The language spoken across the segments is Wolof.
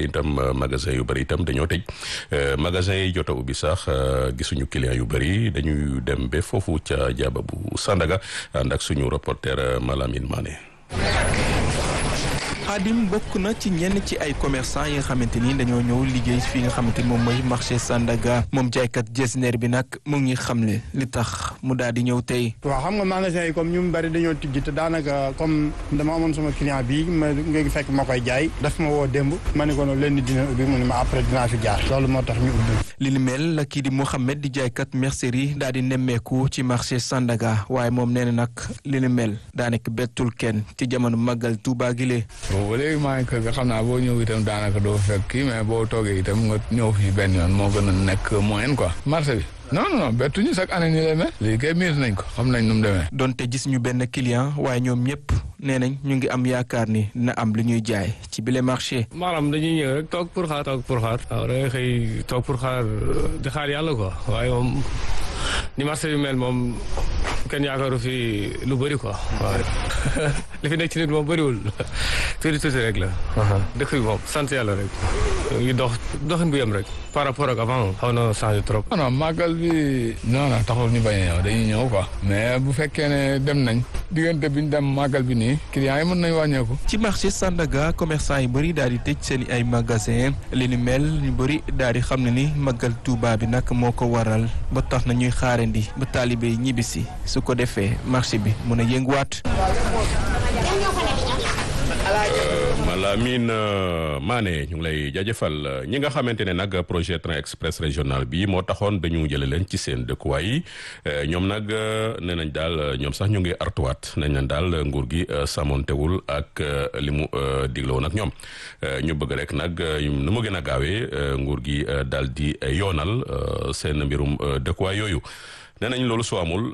itam magasin yu bëri itam dañoo tëj magasin yi jot a ubbi sax gisuñu client yu bëri dañuy dem ba foofu ca jaaba bu Sandaga ànd ak suñu reporter Malamine Mané. Xaadim bokk na ci ñenn ci ay commerçant yi nga xamante ni dañoo ñëw liggéey fii nga xamante ni moom mooy marché Sandaga moom jaaykat jesner bi nag mu ngi xamle li tax mu daal di ñëw tey. waaw xam nga magasin yi comme ñu mu bari dañoo tijji te daanaka comme dama amoon sama client bii ma nga fekk ma koy jaay daf ma woo démb ma ne ko noonu leen dina ubbi mu ne ma après dinaa fi jaar loolu moo tax ñu ubbi. li ni mel la kii di Mouhamed di jaaykat mercerie daal di nemmeeku ci marché Sandaga waaye moom nee na nag li ni mel daanaka bettul kenn ci jamono màggal Tuubaa gi lee bon ba léegi maa ngi kër ga xam naa boo ñëw itam daanaka doo fekk kii mais boo toogee itam nga ñëw fii benn yoon moo gën a nekk moyen quoi marché bi non non bettuñu chaque année nii lay mel léegi kay miir nañ ko xam nañ nu mu demee. donte gis ñu benn client waaye ñoom ñëpp nee nañ ñu ngi am yaakaar ni dina am lu ñuy jaay ci bile marché. maanaam dañuy ñëw rek toog pour xaar toog pour xaar. waaw da ngay xëy toog pour xaar di xaar yàlla quoi waaye moom ni marché bi mel moom kenn yaakaaru fi lu bëri quoi waaw li fi nekk ci nit moom bëriwul tuuti tuuti rek la. dëkk bi moom sant yàlla rek ngi dox doxin bu yem rek par rapport ak avant xaw na changé trop. non non màggal bi non non taxul ñu bañ a ñëw dañuy ñëw quoi. mais bu fekkee ne dem nañ diggante bi ñu dem màggal bi nii clients yi mën nañ wàññeeku. ci marché Sandaga commerçant yu bëri daal di tëj seen i ay magasin li ni mel ñu bëri daal di xam ne ni màggal Tuuba bi nag moo ko waral ba tax na ñuy xaarandi ba taalibe yi ñibbisi su ko defee marché bi mën a yënguwaat. Malamine Mané ñu ngi lay jaajëfal ñi nga xamante ne nag projet train express régional bi moo taxoon dañu jële leen ci seen dëkkuwaay yi ñoom nag nee nañ daal ñoom sax ñu ngi artuwaat nañ leen daal nguur gi sàmmontewul ak li mu digloo nag ñoom ñu bëgg rek nag nu mu gën a gaawee nguur gi daal di yoonal seen mbirum dëkkuwaay yooyu. nee nañ loolu su amul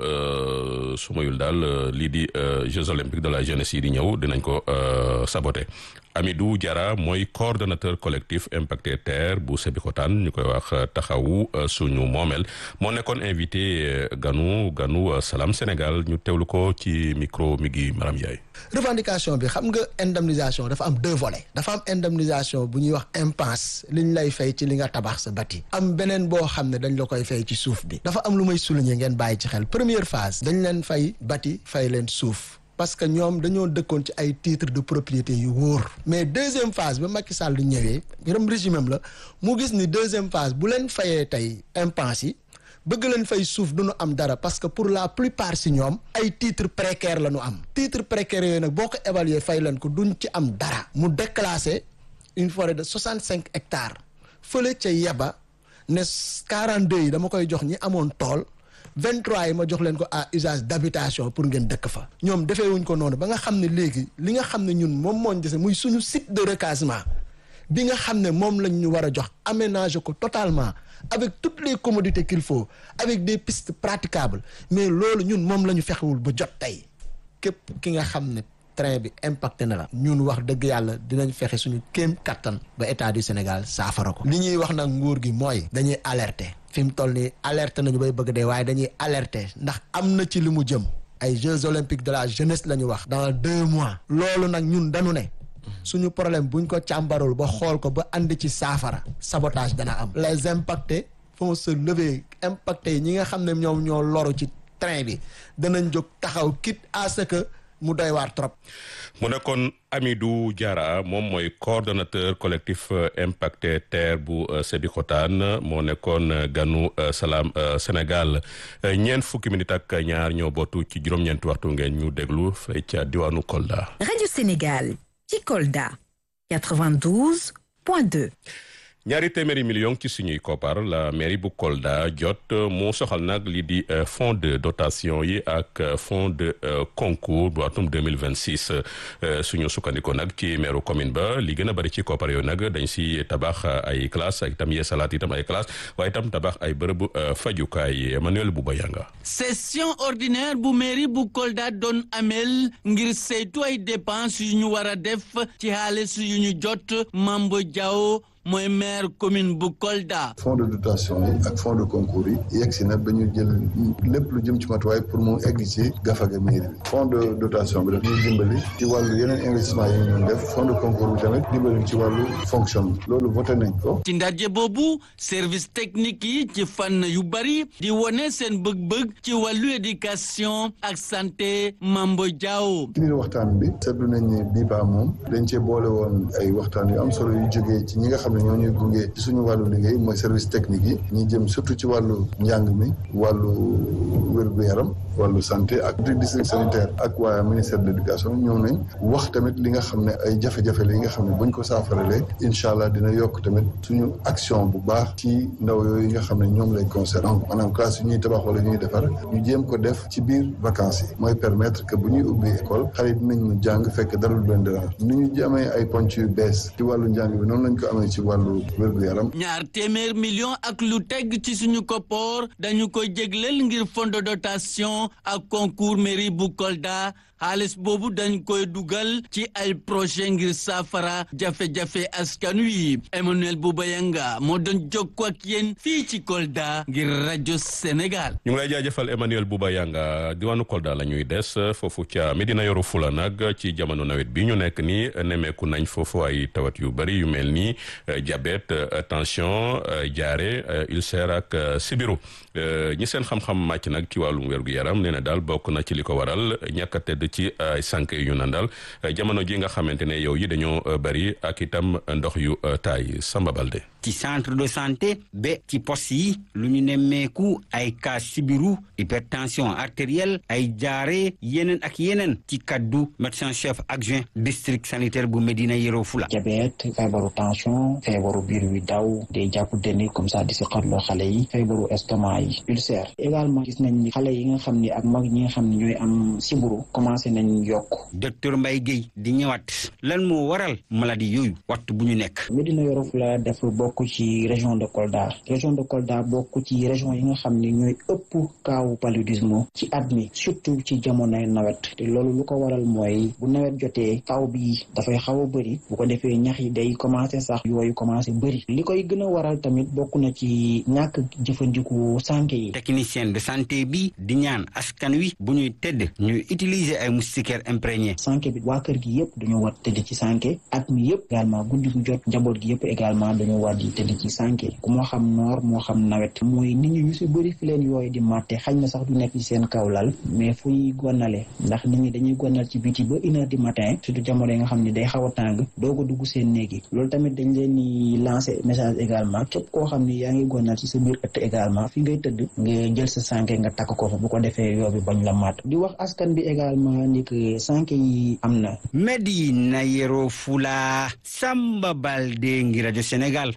su mayul daal lii di Jeux olympiques de la jeunesse yi di ñëw dinañ ko saboter Amidou Diarra mooy coordonnateur collectif Impacté Terre bu Sébikotane ñu koy wax taxawu suñu moomeel moo nekkoon invité ganu ganu Salam Sénégal ñu teewlu ko ci micro mi ngi Maram Yaay revendication bi xam nga indemnisation dafa am deux volets dafa am indemnisation bu ñuy wax impasse li ñu lay fay ci li nga tabax sa bati am beneen boo xam ne dañ la koy fay ci suuf bi dafa am lu may souligner ngeen bàyyi ci xel première phase dañ leen fay bati fay leen suuf parce que ñoom dañoo dëkkoon ci ay titre de propriété yu wóor mais deuxième phase ba Macky Sall du ñëwee yërëm régime am la mu gis ni deuxième phase bu leen fayee tey impasse yi bëgg leen fay suuf du ñu am dara parce que pour la plupart si ñoom ay titre précaire la ñu am titre précaire yooyu nag boo ko évaluer fay leen ko duñ ci am dara mu déclassé une forêt de soixante cinq hectares fële ca yeba ne quarante deux yi dama koy jox ñi amoon tool 23 yi ma jox leen ko à usage d'habitation pour ngeen dëkk fa ñoom defee wuñ ko noonu ba nga xam ne léegi li nga xam ne ñun moom mooñ dese muy suñu site de recasement bi nga xam ne moom lañ ñu war a jox aménager ko totalement avec toutes les commodités qu'il faut avec des pistes praticables mais loolu ñun moom la ñu fexewul ba jot tey képp ki nga xam ne train bi impacté na la ñun wax dëgg yàlla dinañ fexe suñu kéem kattan ba état du Sénégal saafara ko li ñuy wax nag nguur gi mooy dañuy alerter fi mu toll nii alerter nañu bay bëgg dee waaye dañuy alerter ndax am na ci li mu jëm ay Jeux olympiques de la jeunesse la ñu wax dans deux mois loolu nag ñun dañu ne suñu problème buñ ko càmbarul ba xool ko ba andi ci saafara sabotage dana am les impactés vont se lever impactés yi ñi nga xam ne ñoom ñoo loru ci train bi danañ jóg taxaw quitte à ce que mu doy waar trop. mu nekkoon Amidou Diarra moom mooy coordonnateur collectif Impacté Terre bu Sébikotane moo nekkoon ganu Salam Sénégal ñeent fukki minute ak ñaar ñoo bootu ci juróom-ñeenti waxtu ngeen ñu déglu fay ca diwaanu Kolda. Radio Sénégal ci Kolda 92.2. ñaari téeméeri million ci suñuy koppar la mairie bu Kolda jot mu soxal nag lii di fonds de dotation yi ak fonds de concours bu atum 2026 suñu sukkandikoo nag ci maire commune ba li gën a bëri ci koppar yooyu nag dañ si tabax ay classe ak itam yeesalaat itam ay classe waaye itam tabax ay bërëb fajukaay Emmanuel Bouba Yanga session ordinaire bu mairie bu Kolda doon amel ngir saytu ay dépenses yu ñu war a def ci xaalis yu ñu jot Mambo Diaw mooy maire commune bu Kolda. fonds de dotation yi ak fonds de concours yi yegg si na ba ñu jël lépp lu jëm ci matuwaay pour mu egg ci gafaga mairie bi fonds de dotation bi daf ñuy dimbali ci wàllu yeneen investissement yi ñu def fonds de concours bi tamit dimbali ci wàllu fonction loolu voté nañ ko. ci ndaje boobu service technique yi ci fànn yu bari di wone seen bëgg-bëgg ci wàllu éducation ak santé Mambo Diaw. ci biir waxtaan bi seetlu nañ ne bii baa moom dañ cee boole woon ay waxtaan yu am solo yu jógee ci ñi nga xam ne ñoo ñuy gunge ci suñu wàllu liggéey mooy service technique yi ñi jëm surtout ci wàllu njàng mi wàllu wér-gu-yaram wàllu santé ak district sanitaire ak waa ministère de l'éducation ñëw nañ wax tamit li nga xam ne ay jafe-jafe la yi nga xam ne buñ ko saafaralee incha allah dina yokk tamit suñu action bu baax ci ndaw yooyu nga xam ne ñoom lay concerné maanaam classe yu ñuy tabax wala ñuy defar ñu jéem ko def ci biir vacances yi mooy permettre que bu ñuy ubbi école xale yi dinañ mu jàng fekk dara lu leen dérange ni ñu amee ay ponc yu bees ci wàllu njàng bi noonu lañ ko amee ci wàllu wér-gu-yaram ñaar téeméer million ak lu teg ci suñu koppoor dañu ko jégleel ngir fond de dotation ak concours mairie bu Kolda xaalis boobu dañ koy dugal ci ay projet ngir saafara jafe-jafe askan wi Emmanuel Boubayanga moo doon jokkoo ak yéen fii ci Kolda ngir rajo Sénégal. ñu ngi lay jaajëfal Emmanuel Boubayanga diwaanu Kolda la ñuy des foofu ca Medina Yoro Fula nag ci jamono nawet bi ñu nekk nii nemmeeku nañ foofu ay tawat yu bari yu mel ni diabète tension jaare ulcère ak sibiru ñi seen xam-xam màcc nag ci wàllum wér-gu-yaram nee na daal bokk na ci li ko waral ñàkk a tedd ci ay sànq yu ñu nandal jamono ji nga xamante ne yow yi dañoo bari ak itam ndox yu taay Samba Balde ci centre de santé ba ci poste yi lu ñu nemmeeku ay cas sibiru hypertension artérielle ay jaare yeneen ak yeneen ci kaddu médecin chef adjoint district sanitaire bu Médina Yoro Fula diabète feebaru tension feebaru biir wi daw day jàpp deni comme ça di si xatloo xale yi feebaru estomac yi ulcère également gis nañ ni xale yi nga xam ni ak mag ñi nga xam ne ñooy am sibiru commencé nañ yokk docteur Mbaye Guèye di ñëwaat lan moo waral maladie yooyu waxtu bu ñu nekk Médina Yoro Fula dafa bokk ci région de Kolda région de Kolda bokk ci région yi nga xam ne ñooy ëpp kaawu paludisme ci at mi surtout ci jamonoy nawet te loolu lu ko waral mooy bu nawet jotee taw bi dafay xaw a bëri bu ko defee ñax yi day commencé sax yooyu commencé bëri li koy gën a waral tamit bokk na ci ñàkk jëfandiku sànke yi technicien de santé bi di ñaan askan wi bu ñuy tëdd ñuy utiliser ay moustiquaires imprégnés sànke bi waa kër gi yëpp dañoo war tëdd ci sànke at mi yëpp également guddi gu jot njaboot gi yëpp également dañoo war di tëdd ci sànke ku moo xam noor moo xam nawet mooy nit ñi ñu si bëri fi leen yooyu di màtte xañ na sax du nekk ci seen kaw lal mais fu ñuy gonnale ndax nit ñi dañuy gonnal ci biti ba une heure du matin surtout jamono yi nga xam ne day xaw a tàng doog a dugg seen néeg yi loolu tamit dañ leen di lancer message également képp koo xam ne yaa ngi gonnal ci sa biir ëtt également fi ngay tëdd nga jël sa sànke nga takk ko fa bu ko defee yoo bi bañ la màtt di wax askan bi également ni que sànke yi am na Médina Yoro Fula Samba Balde ngi rajo Sénégal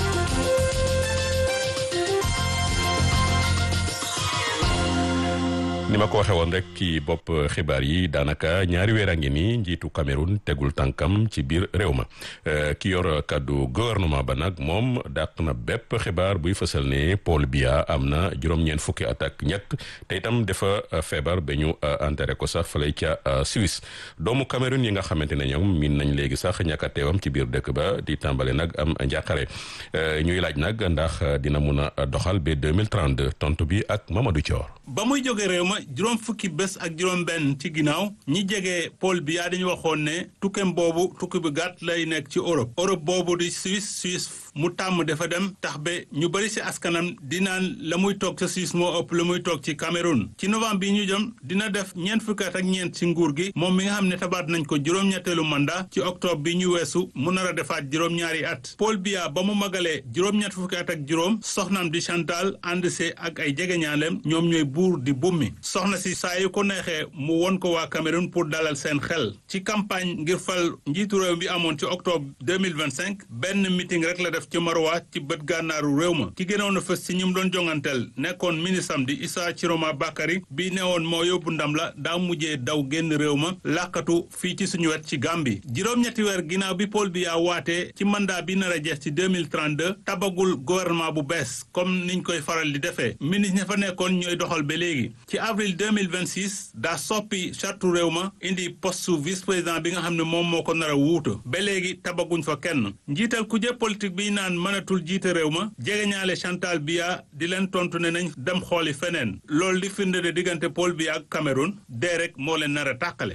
ni ma ko waxee woon rek ci bopp xibaar yi daanaka ñaari weer a ngi nii njiitu Cameroun tegul tànkam ci biir réew ma ki yor kàddu gouvernement ba nag moom dàq na bépp xibaar buy fësal ne Paul Biya am na juróom-ñeent fukki at ak ñett te itam dafa feebar ba ñu enterré ko sax fële ca Suisse doomu Cameroun yi nga xamante ne ñoom miin nañ léegi sax ñàkk a teewam ci biir dëkk ba di tàmbale nag am njàqare ñuy laaj nag ndax dina mun a doxal ba 2032 tontu bi ak Mamadou Thior. ba muy jóge réew ma juróom fukki bés ak juróom benn ci ginnaaw ñi jege Paul Biya dañu waxoon ne tukkeem boobu tukki bu gàtt lay nekk ci Europe Europe boobu di Suisse Suisse mu tàmm dafa dem tax ba ñu bëri si askanam di naan la muy toog sa Suisse moo ëpp la muy toog ci Cameroun ci novembre bi ñu jëm dina def ñeent fukki at ak ñeent ci nguur gi moom mi nga xam ne tabaat nañ ko juróom-ñetteelu mandat ci octobre bi ñu weesu mu nar a defaat juróom-ñaari at Paul Biya ba mu magalee juróom-ñett fukki at ak juróom soxnaam di Chantal ànd see ak ay jegeñaaleem ñoom ñooy buur di bummi soxna si saa yu ko neexee mu won ko waa Cameroun pour dalal seen xel ci campagne ngir fal njiitu réew bi amoon ci octobre 2025 benn meeting rek la def ci Maroua ci bët gànnaaru réew ma ki gënoon a fës ci ñi mu doon jonganteel nekkoon ministre am di Issa Chiroma Bakary bi newoon moo yóbbu ndam la daa mujjee daw génn réew ma làkkatu fii ci suñu wet ci Gambie juróom-ñetti weer ginnaaw bi Paul Biya waatee ci mandat bi nar a jeex ci 2032 tabagul gouvernement bu bees comme niñ koy faral di defee ministre ña fa nekkoon ñooy doxal ba léegi ci avril 2026 daa soppi chartu réew ma indi poste vice président bi nga xam ne moom moo ko nar a wuutu ba léegi tabaguñ fa kenn njiital kuje politique bi naan mënatul jiite réew ma jegeñaale Chantal Biya di leen tontu ne nañ dem xooli feneen loolu di firnde de diggante Paul Biya ak Cameroun dee rek moo leen nar a tàqale.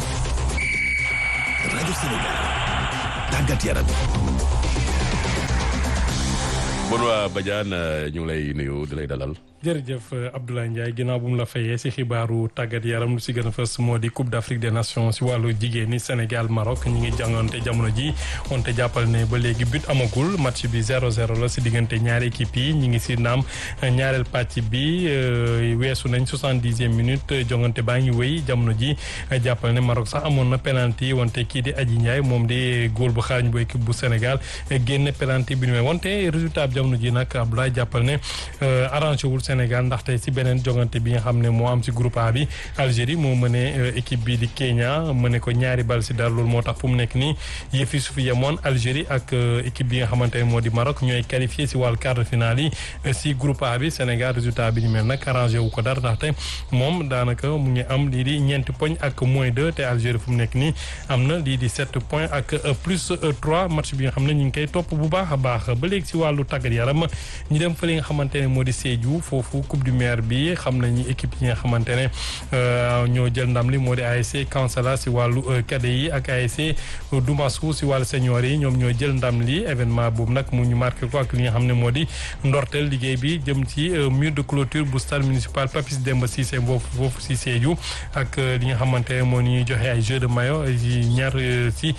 rajo Sénégal tàggat yaram. Benoît Badiane ñu ngi lay nuyu di lay dalal. jërëjëf Abdoulaye Ndiaye ginnaaw bu mu la fayee si xibaaru tàggat yaram lu si gën a fës moo di Coupe d'Afrique des Nations si wàllu jigéen ñi Sénégal Maroc ñi ngi jàngante jamono ji wante jàppal ne ba léegi but amagul match bi 0-0 la si diggante ñaari équipe yi ñi ngi si naam ñaareel pàcc bi weesu nañ 70e minute jongante baa ngi wéy jamono ji jàppal ne Maroc sax amoon na penalty wante kii di Adji Ndiaye moom di góol bu xarañ bu équipe bu Sénégal génne penalty bi nu may wante résultat bi jamono ji nag Abdoulaye jàppal ne arrangé wul Sénégal ndaxte si beneen jongante bi nga xam ne moo am si groupe A bi Algérie moo mëne équipe bi di Kenya mëne ko ñaari bal si dara loolu moo tax fu mu nekk nii yëf yi su fi yemoon Algérie ak équipe bi nga xamante ne moo di Maroc ñooy qualifié si wàllu quart de finale yi si groupe A bi Sénégal résultat bi ñu mel nag arrangé wu ko dara ndaxte moom daanaka mu ngi am lii di ñeenti poñ ak moins deux te Algérie fu mu nekk nii am na lii di sept points ak plus trois match bi nga xam ne ñu ngi koy topp bu baax a baax ba léegi si wàllu tàggat yaram ñu dem fa li nga xamante ne moo di Sédhiou foofu coupe du maire bi xam nañu équipe yi nga xamante ne ñoo jël ndam li moo di ASC Kansala si wàllu cadet yi ak ASC Dumasu si wàllu senior yi ñoom ñoo jël ndam li événement boobu nag mu ñu marqué ko ak li nga xam ne moo di ndorteel liggéey bi jëm ci mur de clôture bu stade municipal Papis Demba Cissé boobu foofu si Sédhiou ak li nga xamante ne moo ñuy joxe ay jeux de maillot yi ñaar si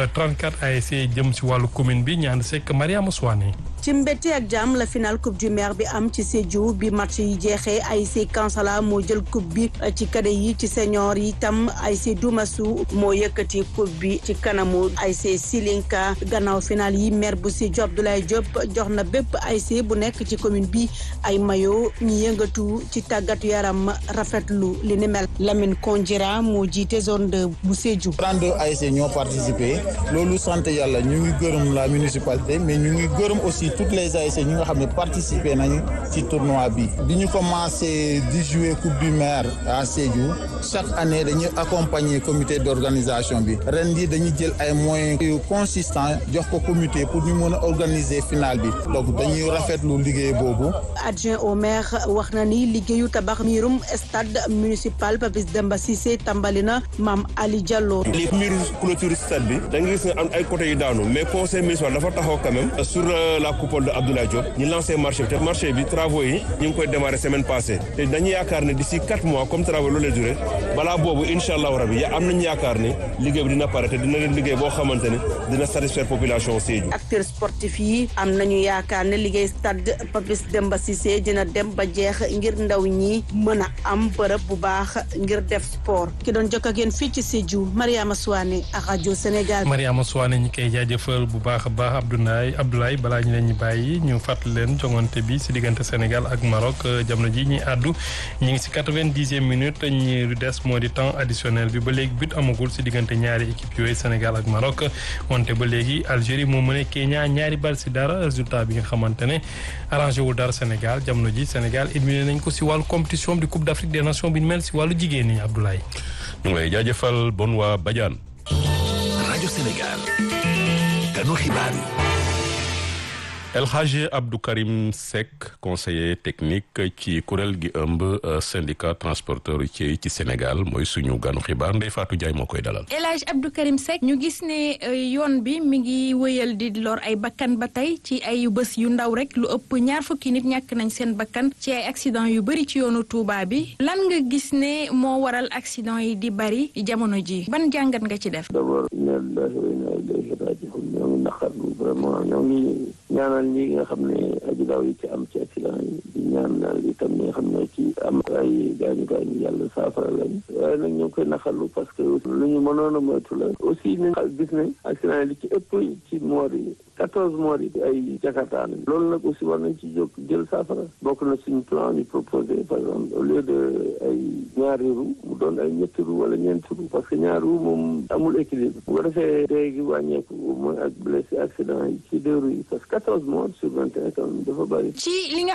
34 ASC jëm si wàllu commune bi ñaan sekk Mariama Souane ci mbette ak jàmm la final coupe du maire bi am ci Sédhiou bi match yi jeexee ASC Kansala moo jël coupe bi ci cadet yi ci senior yi tam ASC Dumasu moo yëkkati coupe bi ci kanamu ASC Silinka gannaaw final yi maire bu Sédhiou Abdoulaye Diop jox na bépp ASC bu nekk ci commune bi ay mayo ñi yëngatu ci tàggatu yaram rafetlu li ni mel Lamine Kondjira moo jiite zone 2 bu Sédhiou. 32 ASC ñoo participé loolu sant yàlla ñu ngi gërëm la municipalité mais ñu ngi gërëm aussi toutes les ASC ñi nga xam ne participé nañu ci tournoi bi bi ñu commencé di jouer coupe du maire à Sédhiou chaque année dañuy accompagner comité d'organisation bi ren di dañuy jël ay moyens yu consistants jox ko comité pour ñu mën a organiser finale bi donc dañuy rafetlu liggéey boobu. adjoint au maire wax na ni liggéeyu tabax miirum stade municipal Papis Demba Cissé tàmbali na Mame Ali Diallo. li mur clôture stade bi da nga gis ne am ay côté yu daanu mais conseil municipal dafa taxaw quand même sur la coupole de Abdoulaye Diop ñu lancé marché bi te marché bi travaux yi ñu ngi koy démarrer semaine passée te dañuy yaakaar ne d'ici quatre mois comme travaux loolu lay duré balaa boobu incha allahu rabi ya am nañu yaakaar ne liggéey bi dina pare te dina leen liggéey boo xamante ne dina satisfaire population Sédhiou. acteurs sportifs yi am nañu yaakaar ne liggéey stade Papis Demba Cissé dina dem ba jeex ngir ndaw ñi mën a am bërëb bu baax ngir def sport ki doon jokk ak yéen fii ci Sédhiou Mariama Souane ak rajo Sénégal. Mariama Souane ñi koy jaajëfal bu baax a baax Abdoulaye Abdoulaye balaa ñu leen ñu bàyyi ñu fàttali leen jongante bi si diggante Sénégal ak Maroc jamono ji ñuy àddu ñu ngi si quatre-vingt-dixième minute ñi des moo di temps additionnel bi ba léegi but amagul si diggante ñaari équipe yooyu Sénégal ak Maroc wante ba léegi Algérie moo mën a Kenya ñaari bal si dara résultat bi nga xamante ne arrangé wul dara Sénégal jamono ji Sénégal éliminé nañ ko si wàllu compétition di Coupe d'Afrique des Nations bi ñu mel si wàllu jigéen ñi Abdoulaye. ñu ngi lay jaajëfal bon waa Badiane. rajo Sénégal. ganu xibaar yi. El Hadj Abdou Karim Seck conseiller technique ci kuréel gi ëmb syndicat transporteur routier yi ci Sénégal mooy suñu ganu xibaar Ndeye Fatou Ndiaye moo koy dalal. El Hadj Abdou Karim Seck ñu gis ne yoon bi mi ngi wëyal di lor ay bakkan ba tey ci ay bés yu ndaw rek lu ëpp ñaar fukki nit ñàkk nañ seen bakkan ci ay accident yu bëri ci yoonu Touba bi lan nga gis ne moo waral accident yi di bëri jamono ji ban jàngat nga ci def. d'abord inna lillahi wa inna ilayhi raji'un ñoo ngi naqarlu vraiment ñoo ngi ñaanal ñi nga xam ne aji daw yi ci am ci accident yi di ñaanal itam ñi nga xam ne ci am ay gaañu gaañu yàlla saafara lañ waaye nag ñoo ngi koy naqarlu parce que lu ñu mënoon a moytu la aussi ni gis ne accident yi li ci ëpp ci moor yi quatorze morts yi ay jakarta lañ loolu nag aussi war nañ ci jóg jël saafara bokk na suñu plan ñu proposé par exemple au lieu de ay ñaari roue mu doon ay ñetti roue wala ñeenti roue parce que ñaari roue moom amul équilibre bu ko defee dee gi wàññeeku mooy ak blessé accident yi ci deux roues yi parce que quatorze morts sur vingt et un quand même dafa bëri ci li nga xam ne nii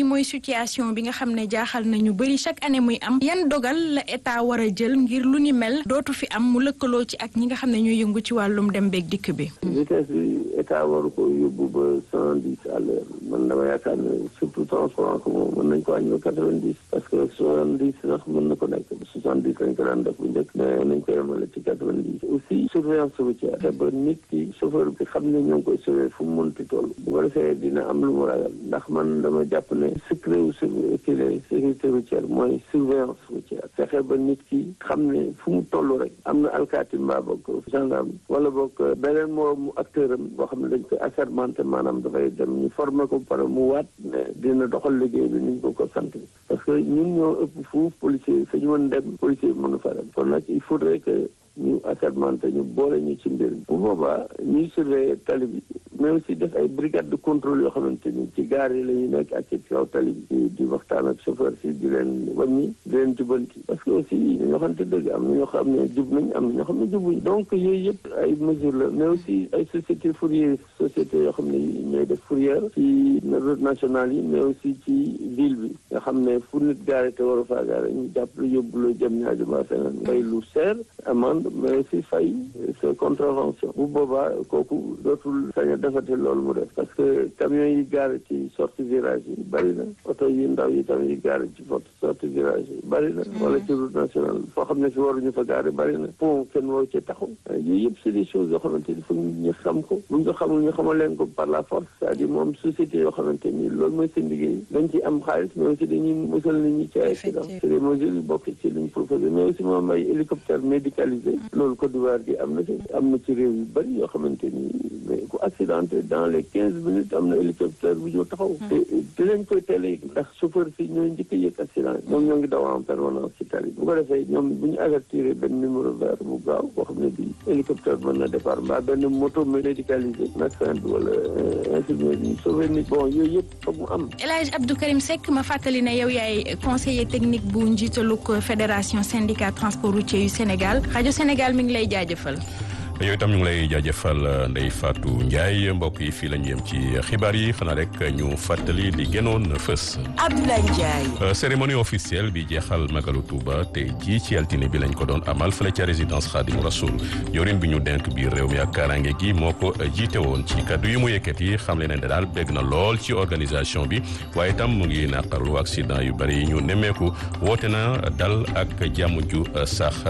nii mooy situation bi nga xam ne jaaxal na ñu bëri chaque année muy am yan dogal la état war a jël ngir lu ni mel dootu fi am mu lëkkaloo ci ak ñi nga xam ne ñooy yëngu ci wàllum dem beeg dikk bi. vitesse bi état waru ko yóbbu ba cent dix à l'heure man dama yaakaar ne surtout transport en commun mën nañ ko wàññi ba quatre vingt dix parce que soixante dix sax mën na ko nekk soixante dix lañ ko daan def bu njëkk mais nañ ko yemale ci quatre vingt dix aussi surveillance routière te ba nit ki chauffeur bi xam ne ñoo ngi koy surveiller fu mu mënti toll bu ko defee dina am lu mu ragal ndax man dama jàpp ne secret wu sécurité routière mooy surveillance routière fexe ba nit ki xam ne fu mu toll rek am na alkaati mbaa boog gendarme wala boog beneen moroomu acteur am boo xam ne dañ koy assermenté maanaam dafay dem ñu formé ko pare mu waat ne dina doxal liggéey bi ni ñu ko ko sant parce que ñun ñoo ëpp fuuf policier fa ñu mën dem policier bi mënu fa dem kon nag il faudrait que ñu assermenté ñu boole ñu ci mbir bu boobaa ñuy surveiller tali bi mais aussi def ay brigade de contrôle yoo xamante ni ci gaar yi la ñuy nekk ak ci kaw tali bi di waxtaan ak chauffeur si di leen wàññi di leen jubanti parce que aussi ñoo xamante dëgg am na ñoo xam ne jub nañ am na ñoo xam ne jubuñ donc yooyu yëpp ay mesures la mais aussi ay société fourrière société yoo xam ne ñooy def fourrière ci route nationale yi mais aussi ci ville bi nga xam ne fu nit gaare te war a faa gaare ñu jàpp la yóbbu la jëm ñaajo ba feneen fay lu seer amende mais aussi fay sa contravention bu boobaa kooku dootul sañ a defati loolu mu def parce que camions yi gaare ci sortie virage yi bari na oto yi ndaw yi tam yi gaare ci sortie virage yi bari na wala ci route nationale foo xam ne fi waruñu fa gaare bari na pont kenn waru ci taxaw yooyu yëpp c'est des choses yoo xamante ni foog ñu xam ko bu ñu ko xamul ñu xamal leen ko par la force c'est-à-dire moom société yoo xamante ni loolu mooy seen liggéey dañ ci am xaalis mais aussi dañuy musal nit ñi ci ay accident c'est des mesures yu bokk ci liñ proposé mais aussi moom ay hélicoptère médicalisé loolu Côte d'Ivoire gi am na ci am na ci réew yu bari yoo xamante ni mais ku accidenté dans les quinze minutes am na hélicoptère bu ñëw taxaw te dinañ koy teel a yëg ndax chauffeur si ñooy njëkk a yëg accident yi ñoom ñoo ngi daw en permanence ci tali bu ko defee ñoom bu ñu avertir benn numéro vert bu gaaw boo xam ne bi hélicoptère mën na départ mbaa benn moto médicalisé médecin bi wala infirmier bi sauver nit bon yooyu yëpp foog mu am El Hadj Abdou Karim Seck ma fàttali ne yow yaay conseiller technique bu njiitalug fédération syndicat transport routier yu Sénégal rajo Sénégal mi ngi lay jaajëfal. yow itam ñu ngi lay jaajëfal Ndeye Fatou Ndiaye mbokk yi fii la ñu yem ci xibaar yi xanaa rek ñu fàttali li gënoon fës. Abdoulaye Ndiaye. cérémonie officielle bi jeexal Magalu Touba te ji ci altine bi lañ ko doon amal fële ca résidence Khadimou Rassoul yorin bi ñu denk biir réew mi ak kaaraange gi moo ko jiite woon ci kaddu yi mu yëkkati xam le ne daal bégg na lool ci organisation bi waaye itam mu ngi naqarlu accident yu bari yi ñu nemmeeku woote na dal ak jàmm ju sax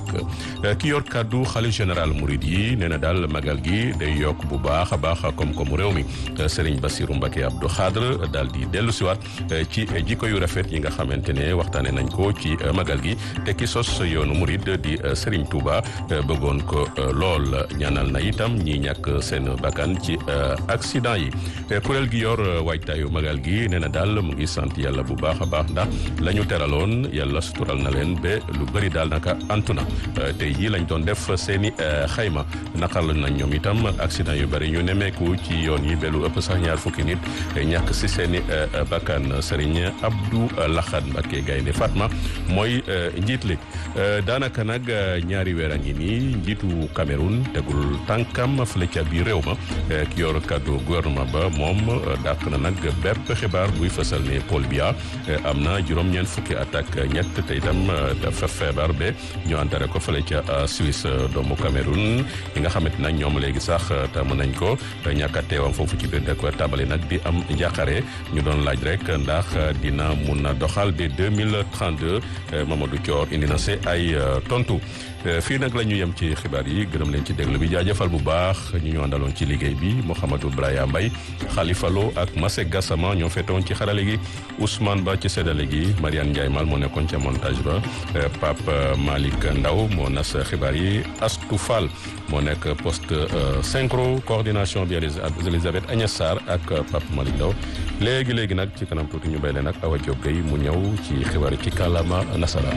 dàkk ki yor kaddu xalif général Mouride yi nee na daal magal gi day yokk bu baax a baax koom-koomu réew mi Serigne Bassirou Mbacké Abdou Khadre daal di dellu siwaat ci jikko yu rafet yi nga xamante ne waxtaane nañ ko ci magal gi te ki sos yoonu murid di Serigne Touba bëggoon ko lool ñaanal na itam ñi ñàkk seen bakkan ci accident yi kuréel gi yor waajtaayu magal gi nee na daal mu ngi sant yàlla bu baax a baax ndax la ñu teraloon yàlla sutural na leen ba lu bëri daal naka antu na tey jii lañ doon def seeni xayma naqar la nañ ñoom itam accident yu bëri ñu nemeeku ci yoon yi ba lu ëpp sax ñaar fukki nit ñàkk si seeni bakkan Serigne Abdou Lahad Mbacké Gaynde Fatma mooy njiit li daanaka nag ñaari weer a ngi nii njiitu Cameroun tegul tànkam fële ca biir réew ma ki yor kàddu gouvernement ba moom dàq na nag bépp xibaar buy fësal ne Paul Biya am na juróom-ñeent fukki at ak ñett te itam dafa feebar ba ñu antare ko fële ca Suisse doomu Cameroun yi nga xamante nag ñoom léegi sax tàmm nañ ko ñàkk a teewam foofu ci biir dëkk tàmbali nag di am njàqare ñu doon laaj rek ndax dina mun a doxal ba 2032 Mamadou Thior indi na se ay tontu fii nag la ñu yem ci xibaar yi gërëm leen ci déglu bi jaajëfal bu baax ñu ñu àndaloon ci liggéey bi Mouhamadou Braya Mbaye Khalifa Lo ak Masek Gassama ñoo fetoon ci xarale gi Ousmane Ba ci séddale gi Mariane Ndiaye Mal moo nekkoon ca montage ba Pape Malick Ndaw moo nas xibaar yi Astou Fall moo nekk poste synchro coordination bi Elisabeth Agnès Sarr ak Pape Malick Ndaw léegi léegi nag ci kanam tuuti ñu bay leen ak Awa Diop Gueye mu ñëw ci xibaar yi ci kàllaama nasaraan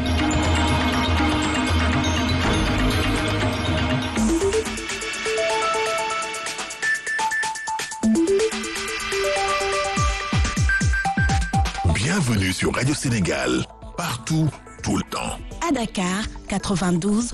Bienvenue sur Radio Sénégal, partout, tout le temps. À Dakar,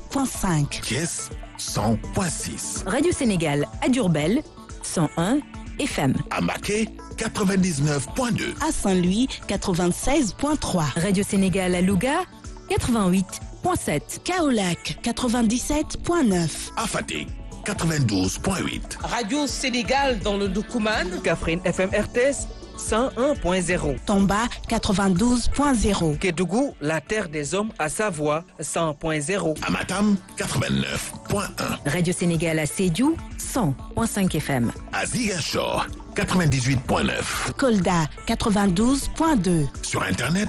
92.5. Thiès, 100.6. Radio Sénégal à Diourbel, 101 FM. À Maquet, 99.2. À Saint-Louis, 96.3. Radio Sénégal à Louga, 88.7. Kaolac, 97.9. À Fatick, 92.8. Radio Sénégal dans le Doukouman. Kaffrine FM RTS 101.0. Tomba, 92.0. Kédougou, la terre des hommes à Savoie 100.0. À Matam, 89.1. Radio Sénégal à Sédhiou, 100.5 FM. À Ziguinchor, 98.9. Kolda, 92.2. Sur Internet,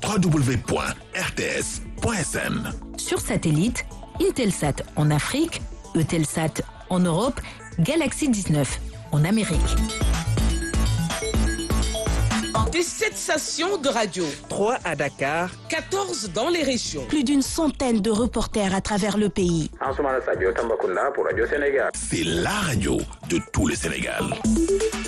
www.rts.sn. Sur satellite, Intelsat en Afrique, Eutelsat en Europe, Galaxy 19 en Amérique. Des 7 stations de radio. 3 à Dakar. 14 dans les régions. Plus d'une centaine de reporters à travers le pays. Ansoumana Sadio Tambacounda pour Radio Sénégal. C'est la radio de tout le Sénégal.